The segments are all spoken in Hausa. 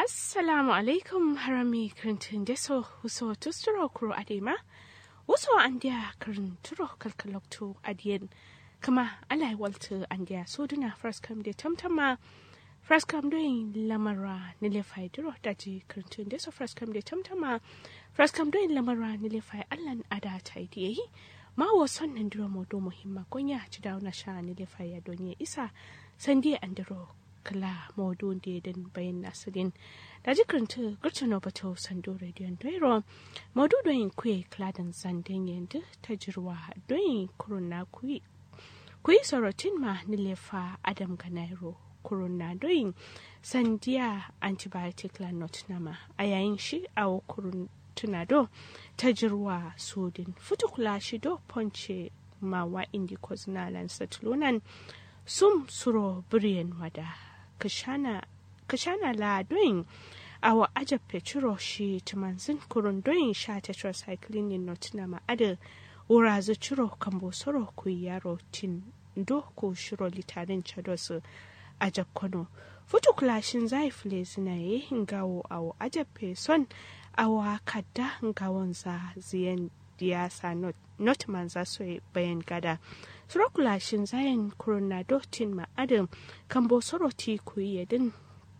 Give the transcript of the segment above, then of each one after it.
assalamu alaikum harami kirintin deso huso tusturo kuro adema wuso andiya kirin turo kalkalokto adiyen kama alai walta andiya soduna first come de tamtama first come doing lamara nile fai duro daji kirintin deso first come de tamtama first come doing lamara nile fai allan ada ta idiyayi ma wo son nan duro modo muhimma gonya ci dawo na sha nile fai ya donye isa sandiya andiro kala modu da den bayan nasirin da jikirinta gurtano bato sando rediyon doiro modu doyin kuye kladan zanden yanzu ta jirwa doyin kuruna kuyi kuyi sorotin ma nilefa adam ganairo kuruna doyin sandiya antibiotic la not nama a yayin shi a kurun tunado ta jirwa sodin futukula shi do ponce mawa indicos na lansatlunan sum suro biriyan wada kashana kashana la doin awa aja petro shi tumanzin kurun doin sha tetracycline ni notina ma ada ura zu chiro kambo soro ku yaro tin do ko shiro litarin chados aja kono futu klashin zai fule zina ye ngawo awo aja son awa kadda ngawon za ziyan diyasa not, not manza so bayan gada surokulashin zayen coronadotin ma adam kan bosoro ti kuyi din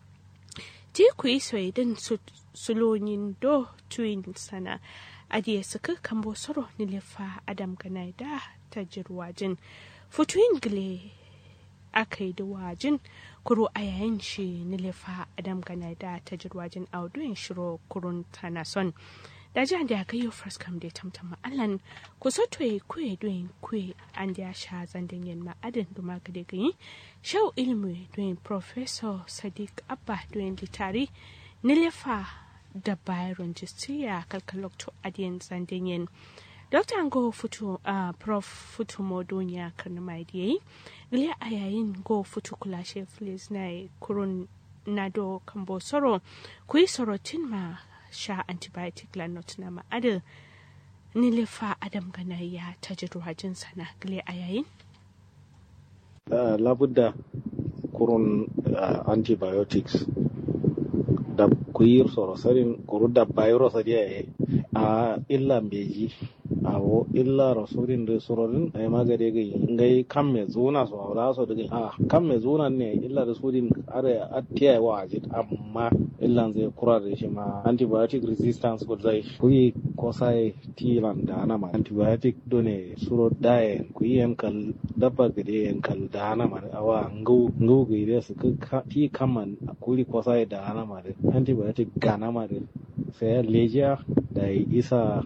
ti kuyi soyi din sulonin do tuyin sana adiye suka kan bosoro nilifa adam ganai da ta jirwajin futuyin gile aka yi da wajin kuro a yayin shi nilifa adam ganai da ta jirwajin auduyin shiro kurun tanason da ji da ga yau first come da tamtam ma'alan ku so to yi kuye doyin kuye an da sha zandan yin ma'adin da maka da gani shau ilmi doyin professor sadiq abba doyin litari nilefa da byron jistiya kalkalokto adiyan zandan yin Dr. Ngo Futu uh, Prof. Futu Modonya Karnamai Diyayi, Gliya a yayin Go Futu Kulashe Flis na kurun Nado Kambo Soro, kuyi sorotin ma sha antibiotic lanot na ma'adar nilifa adam ganayya ta jirwajin sana gile a yayin? Uh, labudda kurun uh, antibiotics da kuyir soro sarin kuru da virus a yaye a illa beji awo illa rasulin da surorin ay magade ga ngai kam me zuna so awra so daga a kam me zuna ne illa da sudin are atiya wa ajit amma illa zai kura da shi ma antibiotic resistance ko zai kuyi ko sai tilan da ana ma antibiotic done suro daye kuyi yan kal dabba gade yan kal da ana ma awa ngau ngau ga ide su ka ti kaman kuri ko sai da ana ma antibiotic gana ma sai lejiya da isa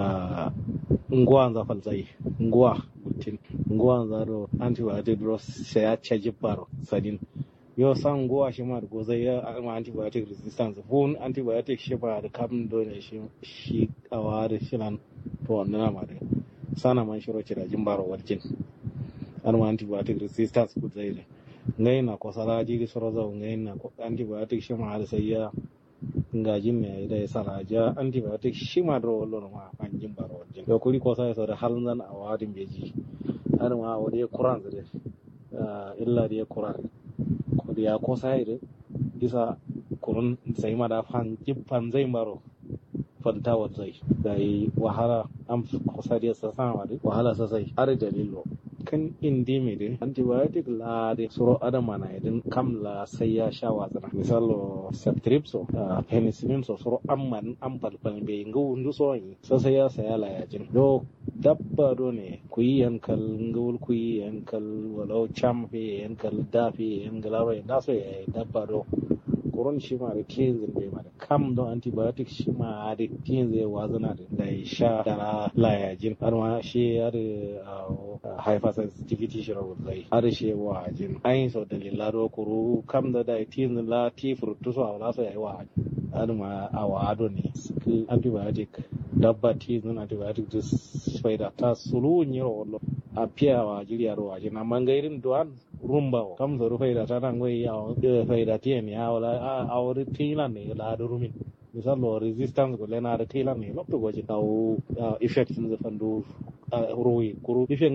nguwa za falzai nguwa mutin nguwa za do antibiotic dros sai ya caji baro sadin yo san nguwa shi ma go zai ya ma antibiotic resistance fun antibiotic shi ba da kam do ne shi shi awa da shi nan to wannan ma da sana man shiro ci da jin baro warjin an ma antibiotic resistance ku zai ne ngai na ko sala ji soro zo ngai na antibiotic shi ma da sai ya ngajin me da ya saraja antibiotic shi ma dro wallo ma an jin baro wajin to kuri ko sai so da halin zan a wadin beji har ma wade kuran da illa da kuran ko da ya ko sai da isa kurun sai ma da fan jibban zai baro fanta zai da yi wahala an kusa da sa sama da wahala sosai har dalilo kan indi mai dai antibiotic la de suro adama na idin kam la sai ya sha wazana misalo ceftriaxone uh, penicillin so suro amman an palpal be ngu ndu so yi so sai ya saya la ya jin do dabba do ne ku yi yankal ngul ku yi yankal walau cham fe yankal da fe yankal ba da so ya dabba do koron shi ma da tinzin bai ma da kam don antibiotic shi ma da tinzin wazana da ya sha da la ya jin har ma shi ya da hypersensitivity shi rawar zai har shi wa jin ayin sau da lilaro kuru kam da da tinzin la ti frutu so awla so ya yi wa har ma a wa ado ne antibiotic dabba tinzin antibiotic da faida ta sulu ni rawar a fiya wa jiriya rawar jin amma gairin duwan rumba kam so faida ta nan goyi ya faida tiyan ya wala a wuri tilan ne la da rumin misalo resistance ko lena da tilan ne lokto goji taw effect sun fandu ruwi kuru effect